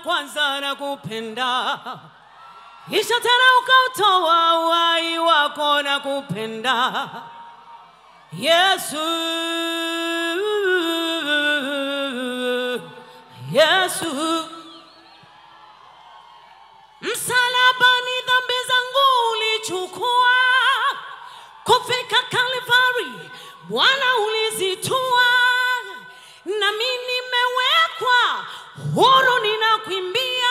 kwanza na kupenda kisha tena ukautoa uhai wako na kupenda Yesu Yesu msalabani dhambi zangu ulichukua kufika Kalvari Bwana ulizitua nami nimewekwa huru ninakuimbia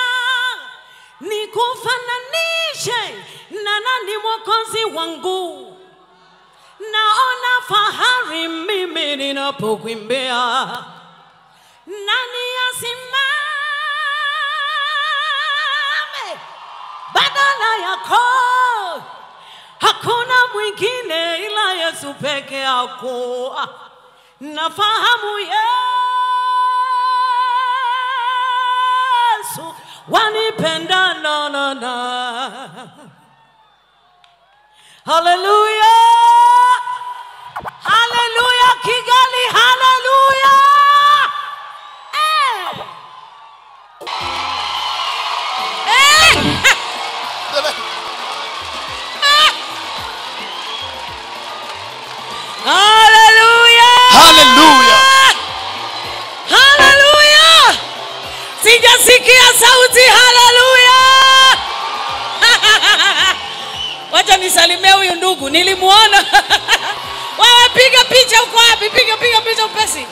nikufananishe na nani mwokozi wangu naona fahari mimi ninapokuimbia nani asimame badala yako hakuna mwingine ila yesu peke yako nafahamu yesu wanipenda na na na haleluya haleluya kigali haleluya eh. Eh. haleluya Haleluya. haleluya sijasikia sauti haleluya wacha nisalimie huyu ndugu nilimwona wewe piga picha uko wapi piga piga picha upesi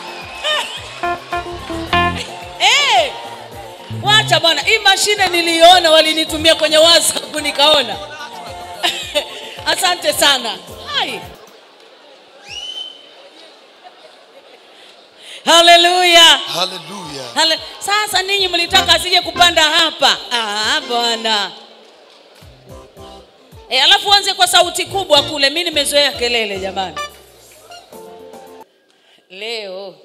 Eh, wacha bwana hii mashine niliona walinitumia kwenye whatsapp nikaona asante sana Hai. haleluya Haleluya. Hale, sasa ninyi mlitaka asije kupanda hapa ah, bwana e, alafu anze kwa sauti kubwa kule mi nimezoea kelele jamani leo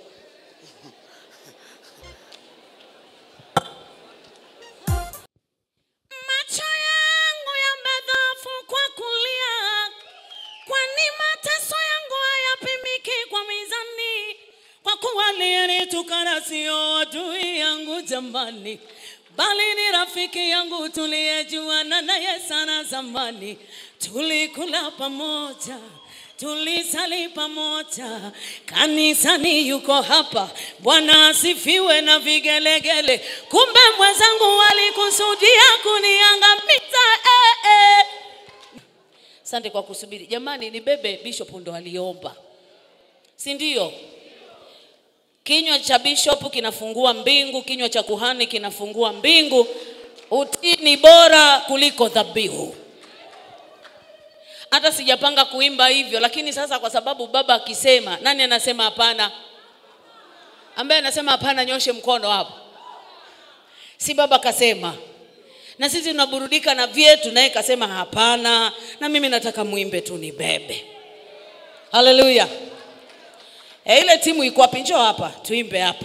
macho yangu yamedhofu kwa kulia kwani mateso yangu hayapimiki kwa mizani kwa kuwa aliyenitukana sio adui yangu jamani bali ni rafiki yangu tuliyejuana naye sana zamani tulikula pamoja tulisali pamoja kanisani yuko hapa bwana asifiwe na vigelegele kumbe mwenzangu walikusudia kuniangamiza eh, eh. asante kwa kusubiri jamani nibebe bishop ndo aliomba si ndio kinywa cha bishop kinafungua mbingu kinywa cha kuhani kinafungua mbingu utii ni bora kuliko dhabihu hata sijapanga kuimba hivyo lakini sasa kwa sababu baba akisema nani anasema hapana ambaye anasema hapana nyoshe mkono hapo si baba kasema na sisi tunaburudika na vyetu naye kasema hapana na mimi nataka mwimbe tu nibebe haleluya e, ile timu iko wapi njoo hapa tuimbe hapa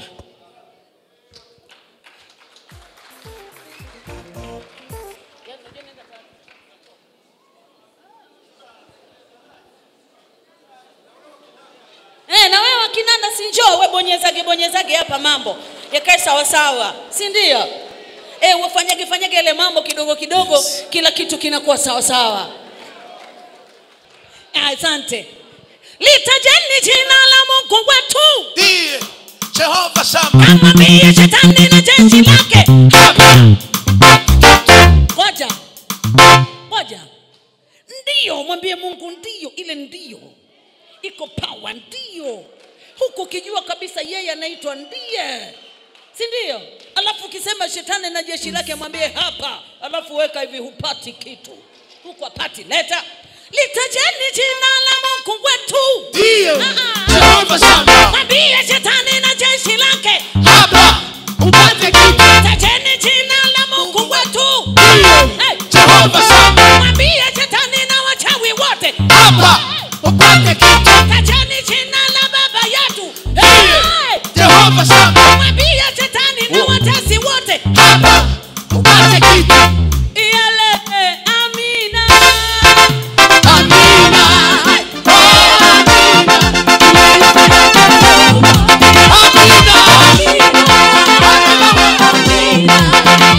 Eh, na wewe kinanda si njoo we bonyezage bonyezage hapa mambo yakae sawa sawa si ndio eh, wafanyage fanyage ile mambo kidogo kidogo Yes. kila kitu kinakuwa sawa sawa Ah, asante litajeni jina la mungu wetu Ndiye Jehova Shama. amwambie shetani na jeshi lake ngoja ngoja ndiyo mwambie mungu ndiyo ile ndiyo iko pawa ndiyo huku ukijua kabisa yeye anaitwa ndiye si ndio alafu ukisema shetani na jeshi lake mwambie hapa alafu weka hivi hupati kitu huku hapati leta litajeni jina la mungu wetu Ndiye Ah, ah. Jehova Shama. mwambie shetani na jeshi lake Hapa upate kitu. tajeni jina la mungu wetu Ndiye Hey. Jehova Shama. mwambie shetani na wachawi wote Hapa upate kitu. tajeni jina la baba yetu Ndiye Hey. Jehova Shama. mwambie shetani na watesi wote Hapa upate kitu. yale amina Amina. Oh, Amina. Amina.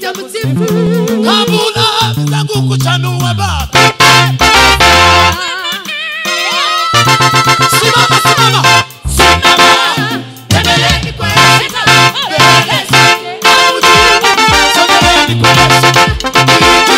sitamsifu kabula zangu kuchanua baba simama simama simama tembeleni kwa Yesu Tembeleni kwa Yesu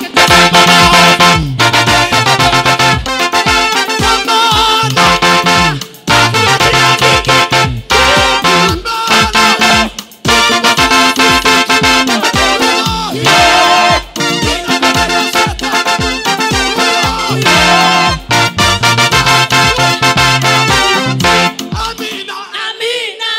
Amina. Amina.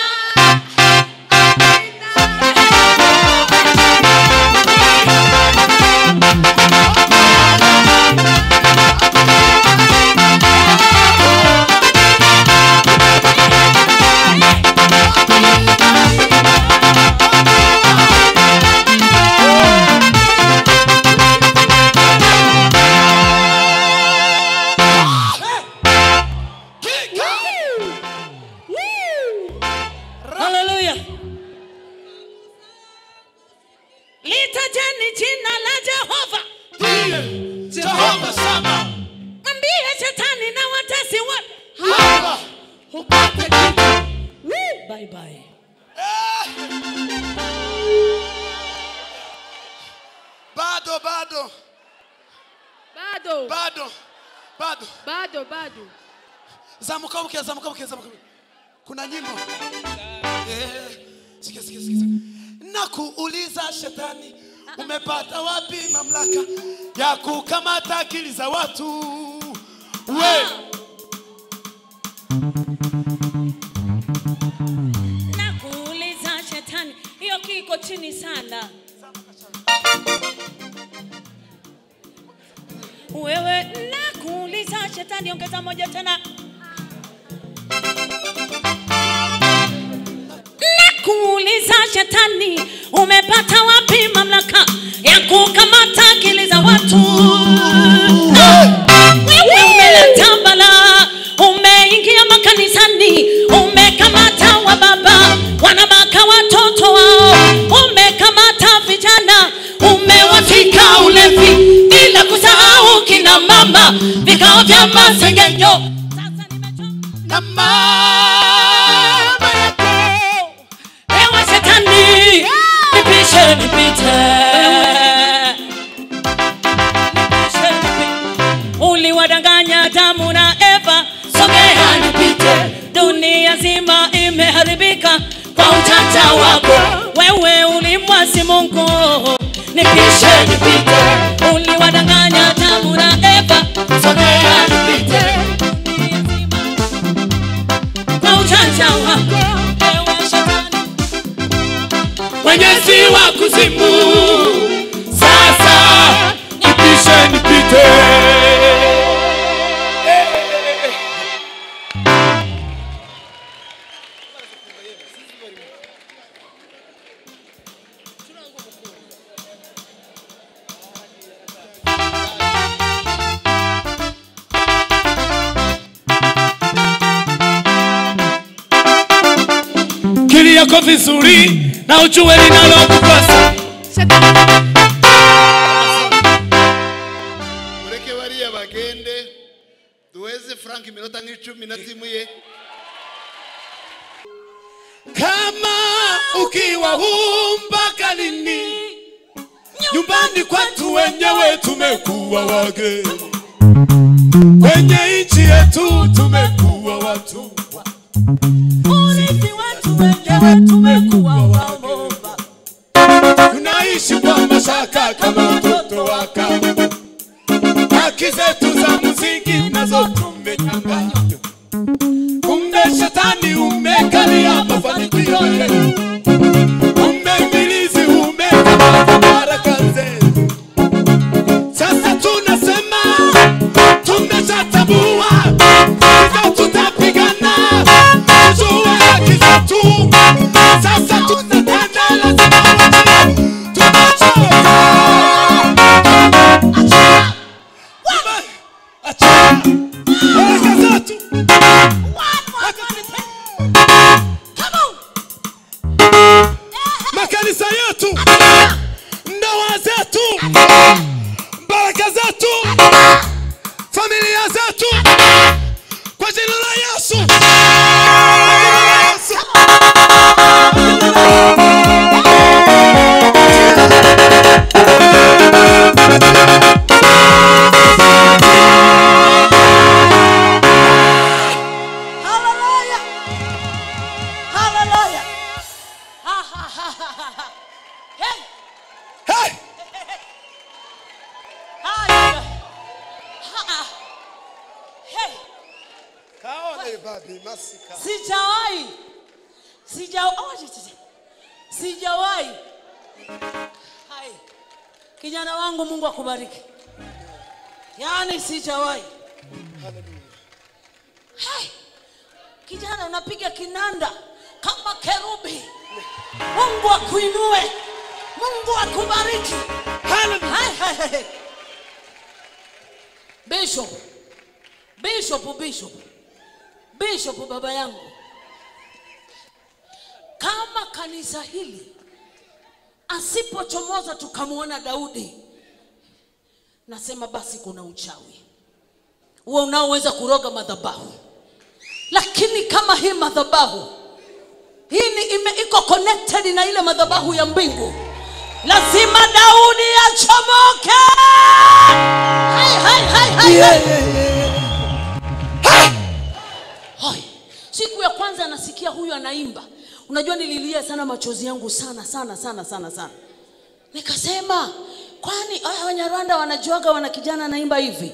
Haleluya. Litajeni jina la Jehova. Jehova Sama. Mwambie shetani na watesi wote. Hapa. upate kitu Bye bye. Bado bado bado bado bado. bado bado Zamuka mke, zamuka mke, zamuka mke. Kuna nyimbo. Eh, sikia sikia sikia. Nakuuliza shetani, umepata wapi mamlaka ya kukamata akili za watu? We, Nakuuliza shetani, hiyo kiko chini sana. Wewe nakuuliza shetani, ongeza moja tena. Nakuuliza shetani, umepata wapi mamlaka ya kukamata akili za watu? Wewe umeleta balaa, umeingia makanisani, umekamata wa baba, wanabaka watoto wao, umekamata vijana, umewafika ulevi, bila kusahau kina mama, vikao vya masengenyo. Sasa nimechoka na mama yako Ewe shetani, nipishe nipite. Nipishe nipite. Uliwadanganya Adamu na Eva, sogea nipite. Dunia zima imeharibika kwa ujanja wako. Wewe ulimwasi Mungu, nipishe nipite. Uliwadanganya Adamu na Eva, sogea nipite. Dunia zima kwa ujanja wako. Ewe shetani, mwenyezi wa kuzimu, sasa nipishe nipite. Kili yako vizuri na ujue linalokupasa. mureke bariya bagende duheze frank iminota nk'icumi na timu ye kama ukiwa huu mpaka lini? Nyumbani kwetu wenyewe tumekuwa wageni, kwenye nchi yetu tumekuwa watumwa, urithi wetu wenyewe tumekuwa waomba. tunaishi kwa mashaka kama watoto wa kama. Haki zetu za msingi nazo tumenyang'anywa, kumbe shetani umekalia mafanikio yetu, kumbe ibilisi umekamata baraka zetu. Sasa tunasema tumeshatambua, hivyo tutapigana tujue haki zetu. Sasa tutatenda, lazima wajue tumechoka. Achia baraka zetu. Makanisa yetu babi masika sijawahi sijawahi sijawahi hai kijana wangu mungu akubariki yaani sijawahi hai kijana unapiga kinanda kama kerubi mungu akuinue mungu akubariki hai, hai, hai. bishop bishop bishop bishop baba yangu kama kanisa hili asipochomoza tukamwona daudi nasema basi kuna uchawi huo unaoweza kuroga madhabahu lakini kama hii madhabahu hii ni ime, iko connected na ile madhabahu ya mbingu lazima daudi achomoke hai, hai, hai, hai, hai. Hoi. siku ya kwanza nasikia huyu anaimba unajua nililia sana machozi yangu sana sana sana sana sana nikasema kwani haya wanyarwanda wanajuaga wana kijana anaimba hivi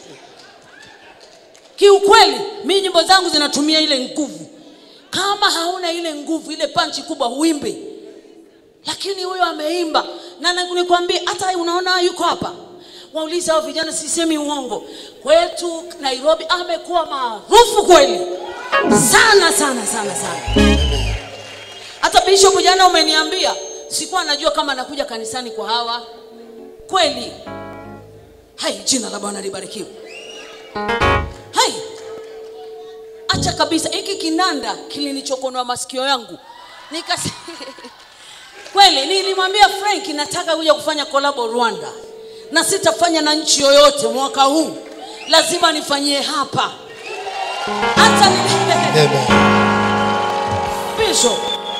kiukweli mi nyimbo zangu zinatumia ile nguvu kama hauna ile nguvu ile panchi kubwa huimbi lakini huyo ameimba na na- nikwambie hata unaona yuko hapa waulize hao vijana sisemi uongo kwetu nairobi amekuwa maarufu kweli sana sana sana sana hata bishop jana umeniambia sikuwa najua kama anakuja kanisani kwa hawa kweli hai jina la bwana libarikiwe hai acha kabisa hiki kinanda kilinichokonoa masikio yangu nikas kweli nilimwambia frank nataka kuja kufanya kolabo rwanda na sitafanya na nchi yoyote mwaka huu lazima nifanyie hapa hata Bishop,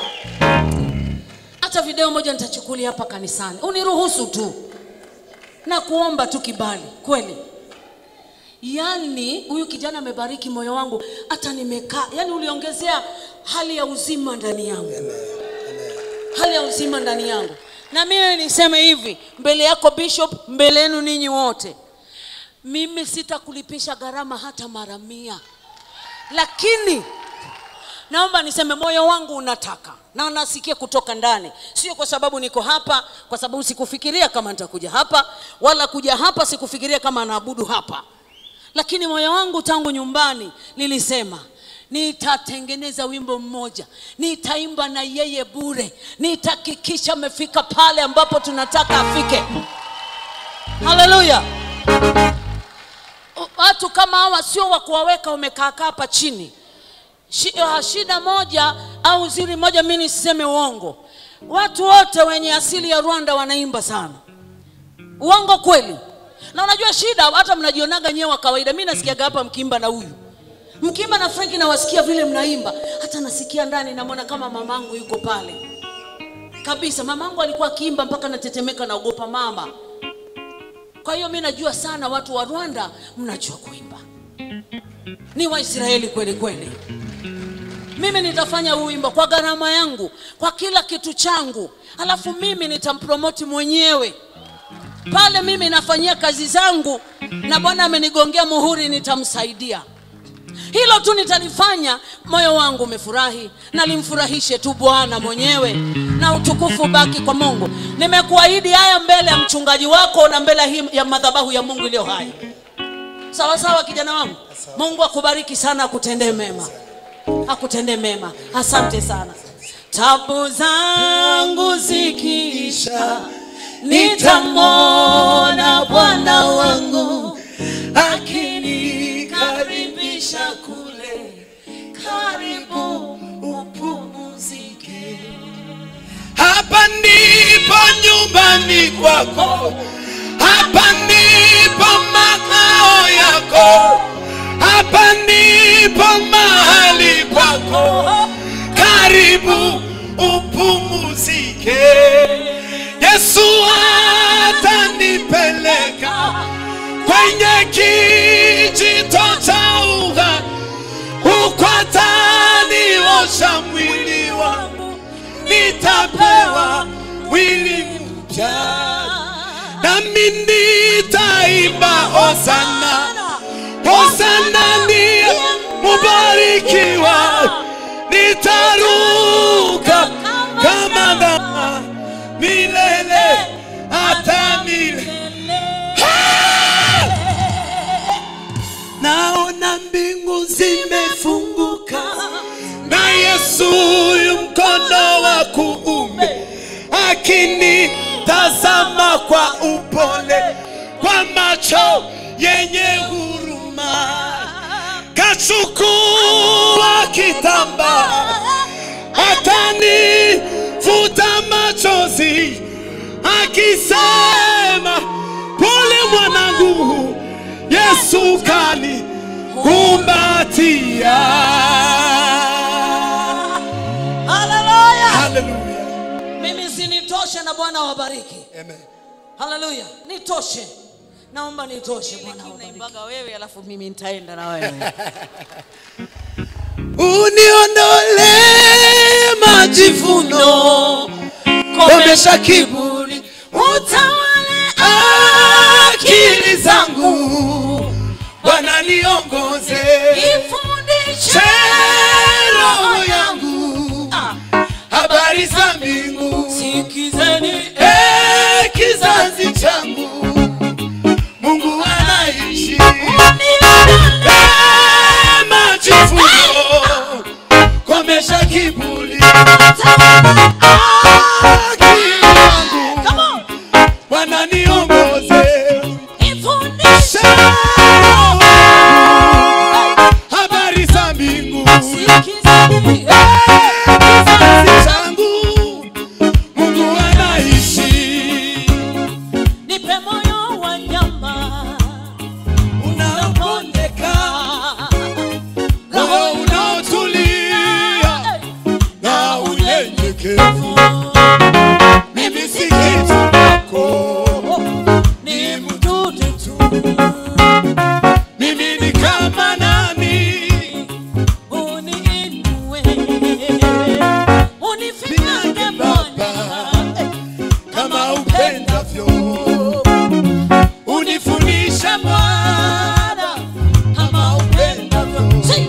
hata video moja nitachukulia hapa kanisani uniruhusu tu na kuomba tu kibali kweli yaani huyu kijana amebariki moyo wangu hata nimekaa yaani uliongezea hali ya uzima ndani yangu hali ya uzima ndani yangu na mimi niseme hivi mbele yako bishop mbele yenu ninyi wote mimi sitakulipisha gharama hata mara mia lakini naomba niseme moyo wangu unataka na nasikia kutoka ndani sio kwa sababu niko hapa kwa sababu sikufikiria kama nitakuja hapa wala kuja hapa sikufikiria kama naabudu hapa lakini moyo wangu tangu nyumbani nilisema nitatengeneza wimbo mmoja nitaimba na yeye bure nitahakikisha amefika pale ambapo tunataka afike haleluya watu kama hawa sio wa kuwaweka wamekaakaa hapa chini Shi- ah, shida moja au ziri moja mi nisiseme uongo watu wote wenye asili ya rwanda wanaimba sana uongo kweli na unajua shida hata mnajionaga nyewe wa kawaida mi nasikiaga hapa mkiimba na huyu mkiimba na frenki nawasikia vile mnaimba hata nasikia ndani namwona kama mamangu yuko pale kabisa mamangu alikuwa akiimba mpaka natetemeka naogopa mama kwa hiyo mi najua sana watu wa rwanda mnajua kuimba ni waisraeli kweli kweli mimi nitafanya huu wimbo kwa gharama yangu kwa kila kitu changu alafu mimi nitampromoti mwenyewe pale mimi nafanyia kazi zangu na bwana amenigongea muhuri nitamsaidia hilo tu nitalifanya moyo wangu umefurahi na limfurahishe tu bwana mwenyewe na utukufu baki kwa mungu nimekuahidi haya mbele ya mchungaji wako na mbele hii ya madhabahu ya mungu iliyo hai sawa sawa kijana wangu mungu akubariki sana akutendee mema akutendee mema asante sana tabu zangu zikiisha nitamwona bwana wangu akinikaribisha kule karibu upumuzike hapa ndipo nyumbani kwako hapa ndipo makao yako hapa ndipo mahali kwako karibu upumuzike yesu atanipeleka kwenye kijito cha uhai huko ataniosha mwili wangu nitapewa mwili mpya nami nitaimba hosana hosana ndiye mubarikiwa nitaruka kama ndama milele hata milele naona mbingu zimefunguka na yesu yu mkono wa kuume akinitazama kwa upole kwa macho yenye huruma kachukua kitamba atanifuta machozi akisema pole mwanangu yesu kani kumbatia haleluya haleluya mimi sinitoshe na bwana wabariki amen haleluya nitoshe naomba nitoshe bwana wabariki wewe alafu mimi nitaenda na wewe uniondole majivuno komesha kiburi utawale akili zangu bwana niongoze ifundishe roho yangu habari za mbingu sikizeni Eh, kizazi changu mungu anaishi Eh, majivuno komesha kiburi akili yangu bwana niongoze ifundishe habari za mbingu sikizeni kizazi changu mungu anaishi nipe moyo wa nyama unaopondeka roho unaotulia na unyenyekevu mimi si kitu kwako ni mdudu tu mimi ni kama nani uniinue unifinyange Bwana kama upendavyo unifundisha Bwana kama upendavyo Si,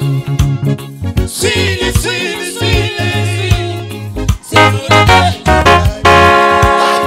sili sili sili si,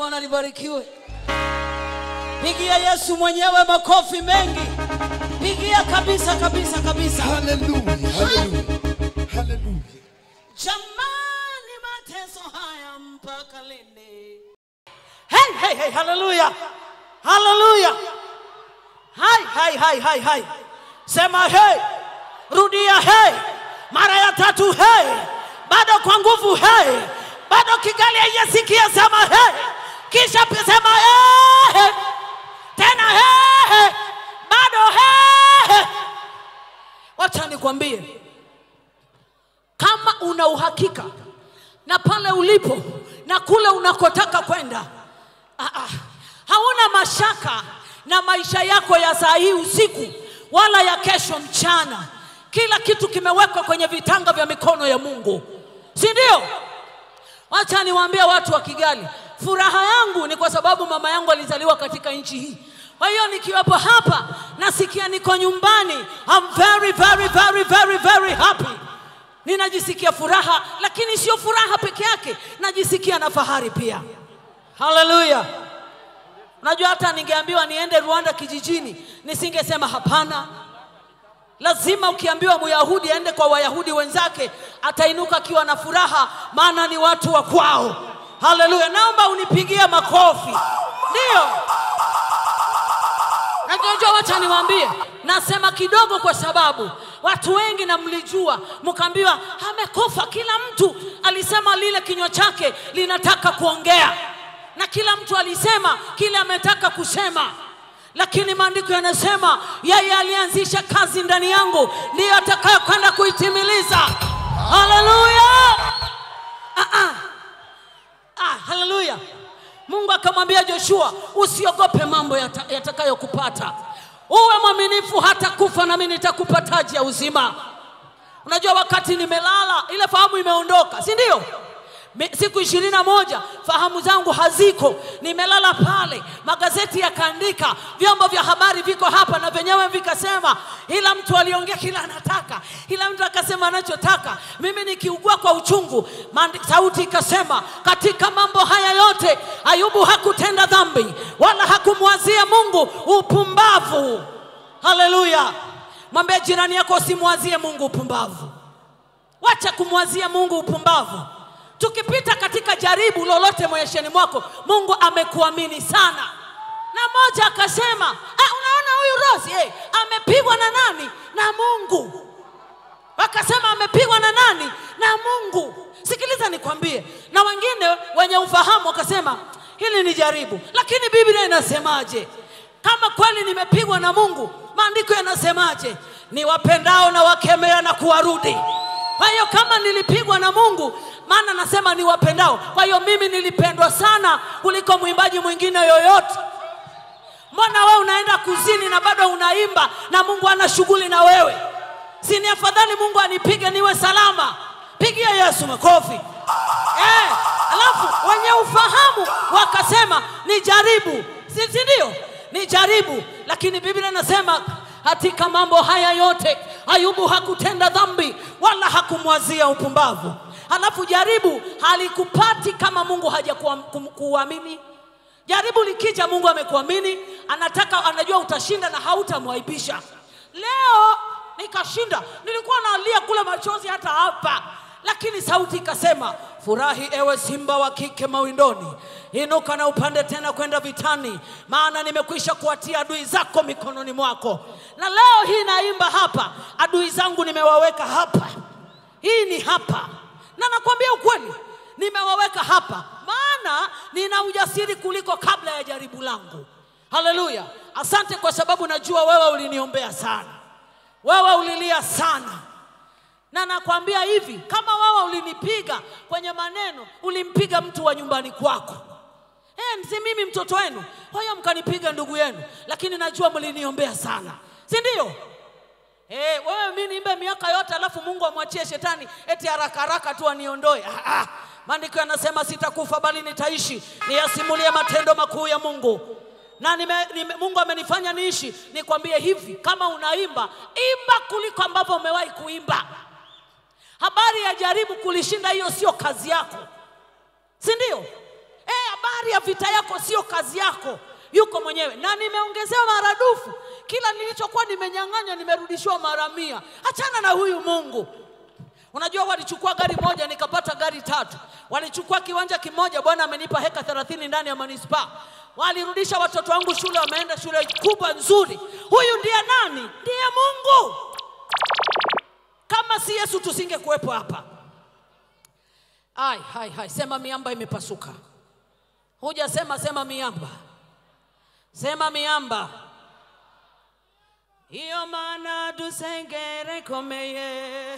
bwana libarikiwe pigia yesu mwenyewe makofi mengi pigia kabisa kabisa kabisa Hallelujah. Hallelujah. Hallelujah. jamani mateso haya mpaka lini hey, hey, hey, haleluya haleluya hai hai hai hai hai sema hey rudia hey mara ya tatu hey bado kwa nguvu hey bado kigali haijasikia sema hey kisha pia sema hey, hey. tena hey, hey. bado hey, hey. wacha nikwambie kama una uhakika na pale ulipo na kule unakotaka kwenda ah, ah, hauna mashaka na maisha yako ya saa hii usiku wala ya kesho mchana kila kitu kimewekwa kwenye vitanga vya mikono ya mungu si ndio wacha niwaambie watu wa kigali furaha yangu ni kwa sababu mama yangu alizaliwa katika nchi hii kwa hiyo nikiwepo hapa nasikia niko nyumbani I'm very, very, very, very, very happy ninajisikia furaha lakini sio furaha peke yake najisikia na fahari pia haleluya unajua hata ningeambiwa niende rwanda kijijini nisingesema hapana lazima ukiambiwa myahudi aende kwa wayahudi wenzake atainuka akiwa na furaha maana ni watu wa kwao haleluya naomba unipigie makofi ndio Najua wacha niwaambie, nasema kidogo kwa sababu watu wengi na mlijua, mkaambiwa amekufa. Kila mtu alisema lile kinywa chake linataka kuongea, na kila mtu alisema kile ametaka kusema, lakini maandiko yanasema yeye alianzisha kazi ndani yangu ndiyo atakayokwenda kuitimiliza. Haleluya! Ah, ah. Ah, haleluya. Mungu akamwambia Joshua, usiogope mambo yata- yatakayokupata, uwe mwaminifu hata kufa, nami nitakupa taji ya uzima. Unajua, wakati nimelala ile fahamu imeondoka, si ndio? Mi- Siku ishirini na moja fahamu zangu haziko, nimelala pale, magazeti yakaandika, vyombo vya habari viko hapa na vyenyewe vikasema, ila mtu aliongea kila anataka, ila mtu akasema anachotaka. Mimi nikiugua kwa uchungu, maandi- sauti ikasema, katika mambo haya yote Ayubu hakutenda dhambi wala hakumwazia Mungu upumbavu. Haleluya! Mwambie jirani yako, usimwazie Mungu upumbavu. Wacha kumwazia Mungu upumbavu. Tukipita katika jaribu lolote maishani mwako, Mungu amekuamini sana. Na mmoja akasema, ah, unaona huyu Rosi eh, amepigwa na nani? Na Mungu. Wakasema amepigwa na nani? Na Mungu. Sikiliza nikwambie, na wengine wenye ufahamu wakasema hili ni jaribu, lakini Biblia inasemaje? Kama kweli nimepigwa na Mungu, maandiko yanasemaje? Ni wapendao na wakemea na kuwarudi. Kwa hiyo kama nilipigwa na Mungu, maana nasema ni wapendao. Kwa hiyo mimi nilipendwa sana kuliko mwimbaji mwingine yoyote. Mbona wewe unaenda kuzini na bado unaimba na Mungu ana shughuli na wewe? Si ni afadhali Mungu anipige niwe salama? Pigia Yesu makofi. Eh, alafu wenye ufahamu wakasema ni jaribu, si si ndio? Ni jaribu, lakini Biblia inasema katika mambo haya yote Ayubu hakutenda dhambi wala hakumwazia upumbavu. Alafu jaribu halikupati kama Mungu hajakuamini. Jaribu likija, Mungu amekuamini, anataka anajua utashinda na hautamwaibisha. Leo nikashinda, nilikuwa nalia kule machozi hata hapa, lakini sauti ikasema, furahi ewe simba wa kike mawindoni, inuka na upande tena kwenda vitani, maana nimekwisha kuwatia adui zako mikononi mwako. Na leo hii naimba hapa, adui zangu nimewaweka hapa, hii ni hapa, na nakwambia ukweli, nimewaweka hapa, maana nina ujasiri kuliko kabla ya jaribu langu. Haleluya! Asante kwa sababu najua wewe uliniombea sana, wewe ulilia sana, na nakwambia hivi, kama wewe ulinipiga kwenye maneno, ulimpiga mtu wa nyumbani kwako. Eh, si mimi mtoto wenu, kwa hiyo mkanipiga ndugu yenu, lakini najua mliniombea sana, si ndio? Eh, wewe mimi niimbe miaka yote alafu Mungu amwachie shetani eti haraka haraka tu aniondoe. Ah, ah. Maandiko yanasema sitakufa bali nitaishi niyasimulie matendo makuu ya Mungu. Na nime, nime, Mungu amenifanya niishi. Nikwambie hivi, kama unaimba, imba kuliko ambavyo umewahi kuimba. Habari ya jaribu kulishinda, hiyo sio kazi yako, si ndio? Eh, habari ya vita yako sio kazi yako, yuko mwenyewe, na nimeongezewa maradufu. Kila nilichokuwa nimenyang'anywa nimerudishiwa mara mia. Achana na huyu Mungu. Unajua walichukua gari moja nikapata gari tatu. Walichukua kiwanja kimoja, Bwana amenipa heka 30 ndani ya manispaa. Walirudisha watoto wangu shule, wameenda shule kubwa nzuri. Huyu ndiye nani? Ndiye Mungu. Kama si Yesu tusingekuwepo hapa. Ai, hai, hai, sema miamba imepasuka. Hujasema sema miamba, sema miamba. Iyo mana dusengere komeye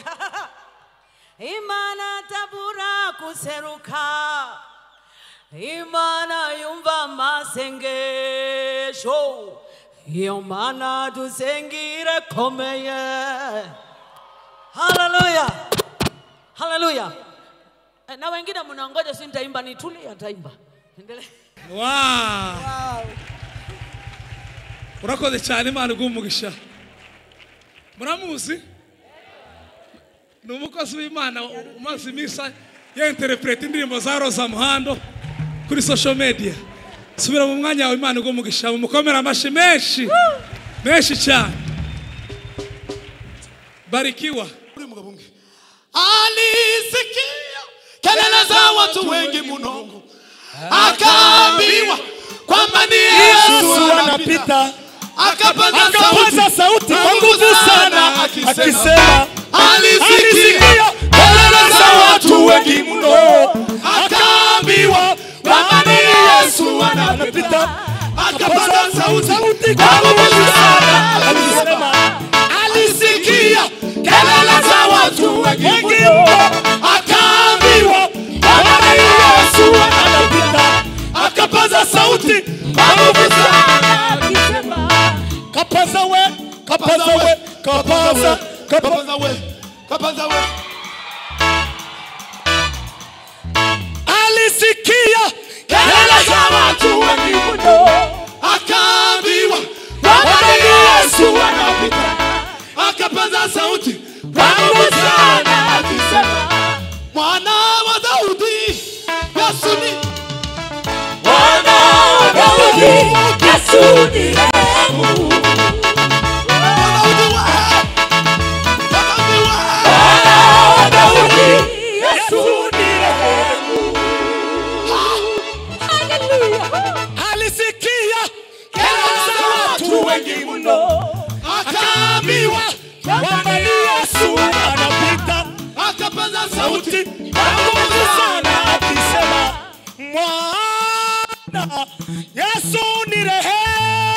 imana tabura kuseruka imana yumva masengesho iyo mana dusengire komeye haleluya haleluya Eh, na wengine mnangoja si nitaimba nitulie ataimba endelee Wow. urakoze cyane imana iguha umugisha muramuzi ni umukozi w'imana umaze iminsi yenterepureta indirimbo za roza muhando kuri social media subira mu mwanya wawe imana iguha umugisha mumukomere amashyi menshi menshi cyane barikiwa Ule mugabo umwe alisikia kelele za watu wengi mno, akaambiwa kwamba ni Yesu anapita, akapaza akapaza sauti kwa nguvu sana akisema alisikia kelele za watu wengi mno, akaambiwa kwamba ni Yesu anapita, akapaza sauti kwa nguvu sana akisema alisikia kelele za watu wengi mno, akaambiwa kwamba ni Yesu anapita, akapaza sauti kwa nguvu sana kapaza we kapaza we kapaza kapaza kapaza we kapaza we alisikia kelele za watu wengi mno, akaambiwa kwamba ni Yesu anapita, akapaza sauti kwa nguvu sana akisema, mwana wa Daudi, Yesu ni mwana wa Daudi, Yesu ni rehemu. Daudi wa Daudi wa mwana wa Daudi, Yesu ni rehemu. alisikia kelele za watu wengi mno, akaambiwa kwamba ni Yesu anapita akapaza sauti kwa nguvu sana akisema mwana Yesu ni rehemu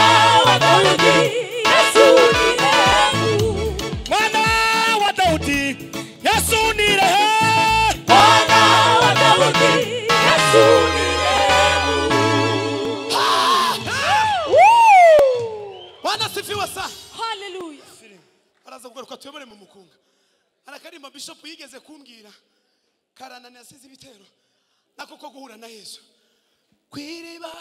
mwana wa Daudi Yesu ni rehemu Bwana sifiwe sana. Hallelujah. Araza kugaruka tuyobore mu mukunga. Arakarimba bishop yigeze kumbwira karanani asize ibitero nako ko guhura na Yesu. Kwiriba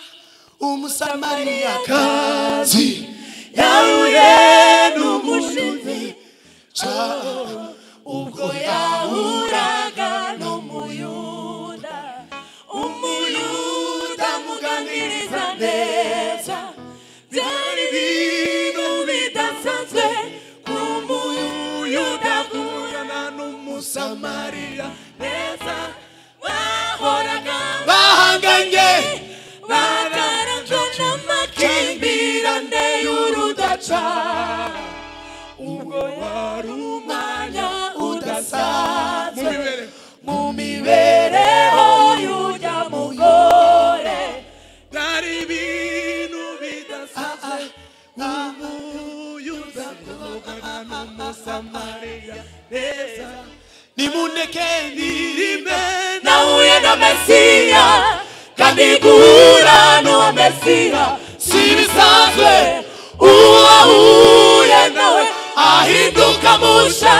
umusamariyakazi yahuye n'umushizi ca ubwo yahuraga n'umuyuda umuyuda muganiriza neza byari ibintu bidasanzwe ku muyuda guhurana n'umusamariya neza bahoraga bahanganye bagaragwa n'amakimbirane y'urudaca ubwo wari umwanya udasanzwe mu mibereho y'ujya mugore byari ibintu bidasanzwe umuyuda kuvugana n'umusamariya neza nimuneke ndirime nahuye na mesiya kandi guhura n'uwo mesiya si bisanzwe uwo ahuye nawe ahinduka musha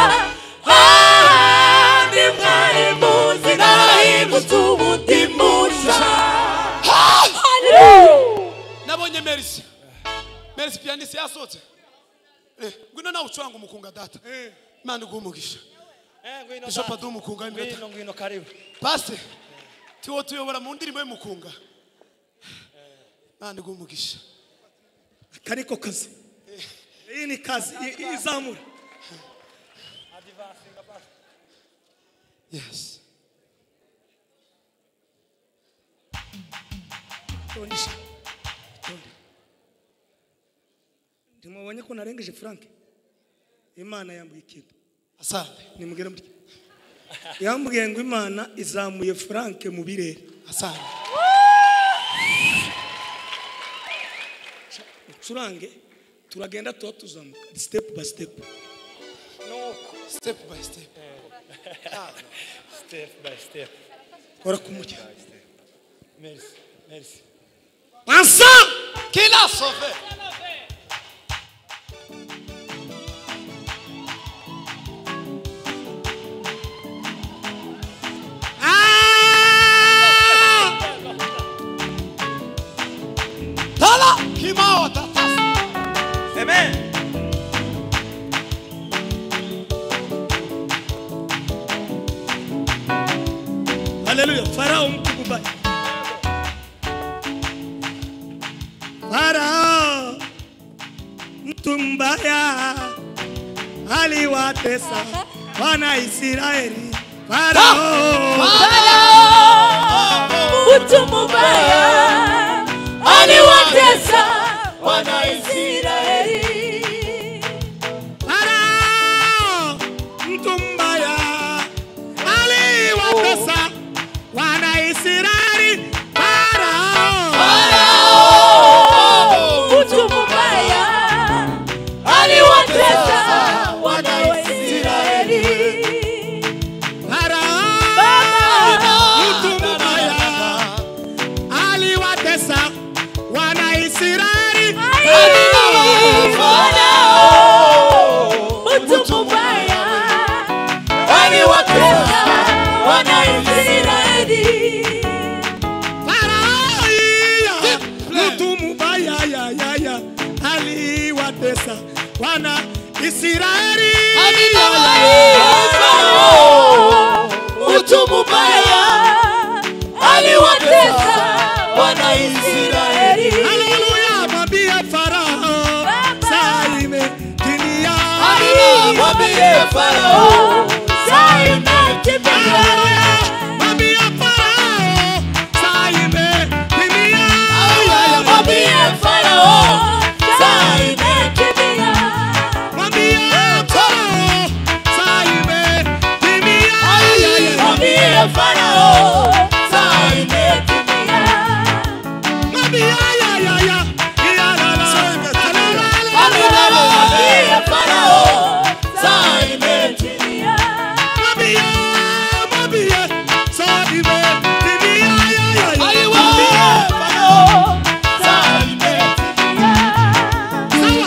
handi mwari muzi narahindutse ubundi musha nabonye merisi merisi piyanisi yasohotse Eh, ngwino nawe ucuranga umukunga data imana iguha umugisha bishop aduha umukunga w'iminota ngwino karibu pase tiwo tuyobora mu ndirimbo y'umukunga nandi umugisha kariko kazi iyi ni kazi i- i- izamura yes tondisha tonde ntimubonye ko narengeje frank imana yambuye ikintu asante nimugere mutya yambwiye ngo imana izamuye frank mu birere asante ucurange turagenda tuba tuzamuka step by step step by step Step by step. kora kumujya Merci. Merci. ensemble kila sauvé tala kimao tatas Amen. haleluya farao mtu mubaya farao mtu mbaya aliwatesa wana israeli farao mtu mubaya aliwatesa wanaisraeli farao mtu mbaya aliwatesa wana israeli farao mtu mubaya aliwatesa wanaisraeli farao mtu mbaya aliwatesa wana israeli mtu mubaya aliwatesa wanaisraeli Farao, mtu mubaya ya ya ya aliwatesa wana Israeli. mtu mubaya aliwatesa wanaisraeli Haleluya, mwambie Farao, saa imetimia. mwambie farao saa imetimia Haleluya, mwambie Farao, saa imetimia. mwambie farao saa imetimia Mwambie Farao, saa imetimia. mwambie farao saa imetimia Mwambie ya ya ya ya, ya la la. mwambie farao saa imetimia Mwambie, mwambie, saa imetimia. Ya ya ya. mwambie farao saa imetimia Sawa.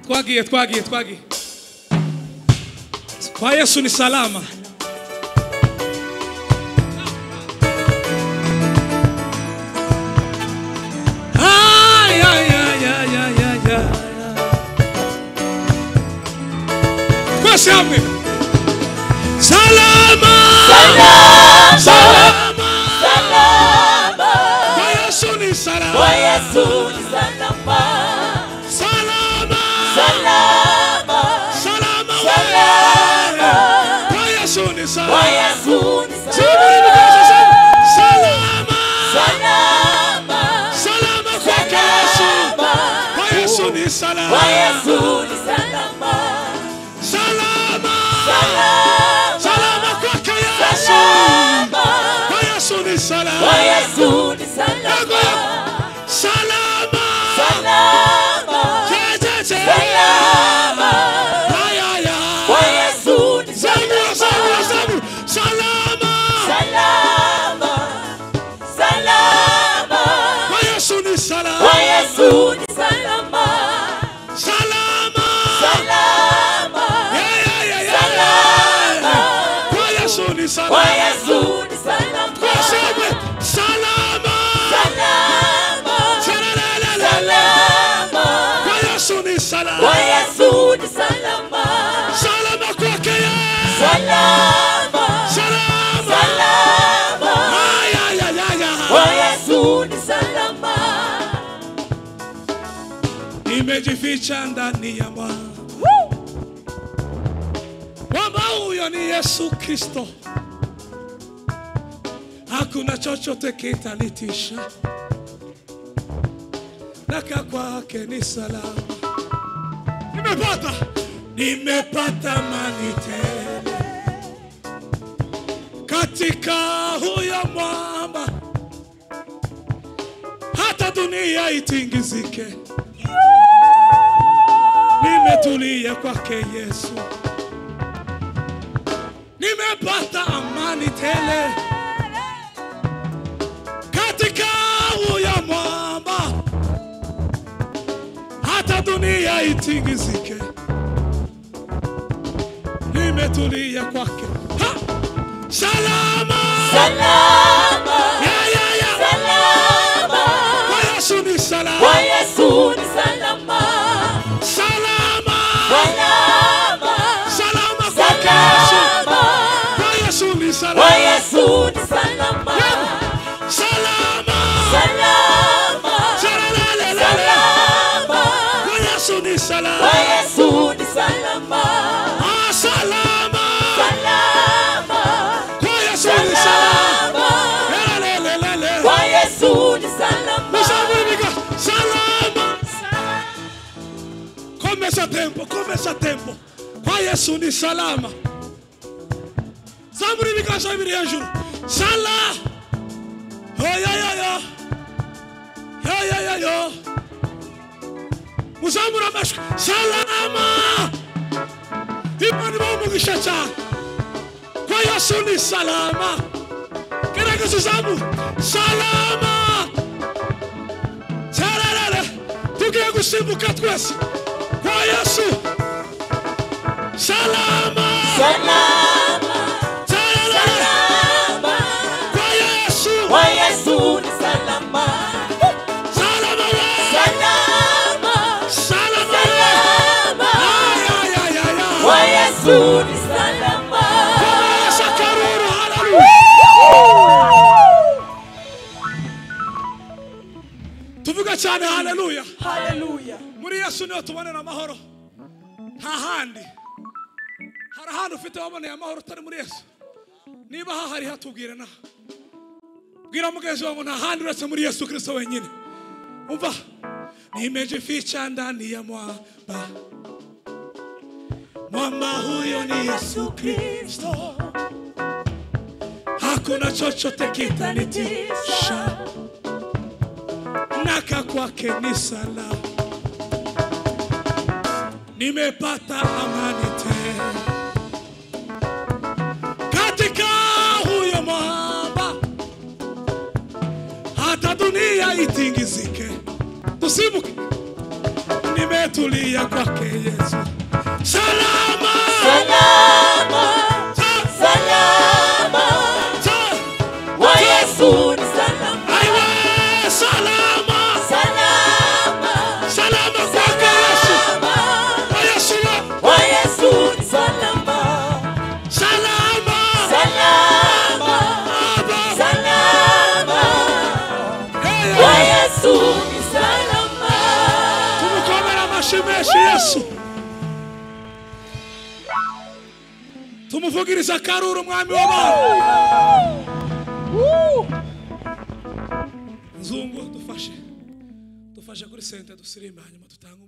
twagiye twagiye twagiye kwa yesu ni salama Ay, ay, ay, ay, ay, ay, ay. twese hamwe salama salama kwa yesu ni salama salama salama wewe. kwa yesu ni salama Saburi mkaza sana. salama salama kwake yesu kwa yesu ni salama salama salama kwake yesu kwa yesu ni salama Yako yako. salama jejeje ayaya zabura zabura zabura salama kwa yesu ni salama salama Yeah, yeah, yeah, yeah, yeah. kwa yesu ni salama Twaseme salama Salalala. kwa yesu ni salama salama kwake Yesu. salama Ay, ay, ay, ay, ay. nimejificha ndani ya mwamba mwamba huyo ni yesu kristo hakuna chochote kitanitisha naka kwake ni salama nimepata nimepata mani tele katika huyo mwamba hata dunia itingizike nimetulia kwake Yesu, nimepata amani tele katika huyo mwamba, hata dunia itingizike, nimetulia kwake. Ha! Salama, ya, ya, ya. Kwa Yesu ni salama, salama, salama kwake Yesu. Kwa Yesu ni salama, salama, Salalala. Kwa Yesu ni salama, ah, salama. Kwa Yesu ni salama, Lelelelele. Musabulika, salama. Komesa tempo, komesa tempo. Kwa Yesu ni salama. Zaburi bikasha biri hejuru. Sala. Oh ya ya ya. Ya ya ya ya. Muzamura amashwi. Salama. Imana ibamugisha cyane. Kwa Yesu ni salama. Gerageza uzamu. Salama. Sararara. Tugiye gusimbuka twese. Kwa Yesu. Salama. Sararara. Kwa Yesu. Salama wewe. Salama wewe. Ay, ay, ay, ay, ay. Komesha karuru. Hallelujah. tuvuga cyane haleluya muri yesu niho tubonera amahoro nta handi hari ahandi ufite waboneye amahoro utari muri yesu niba hahari hatubwire naha bwira mugenzi wawe ngo nta handi uretse muri yesu kirisito wenyine umva nimejificha ndani ya mwamba mwamba huyo ni yesu kristo hakuna chochote kitanitisha naka kwake ni salama, nimepata amani tele katika huyo mwamba, hata dunia itingizike, tusimuke. Nime nimetulia kwake Yesu. Salama, Salama, Sa- salama, sa- wa Yesu ni salama, aiwe, salama, salama, salama kwake Yesu. salama, Kwa Yesu wa- wa Yesu ni salama, salama, salama, Baba. salama, Hey, wa hey. Yesu ni salama. tumukomere amashyi menshi Yesu. tumuvugirize akaruru umwami w'abantu nzungu dufashe dufashe kuri sente dusirimbe hanyuma dutange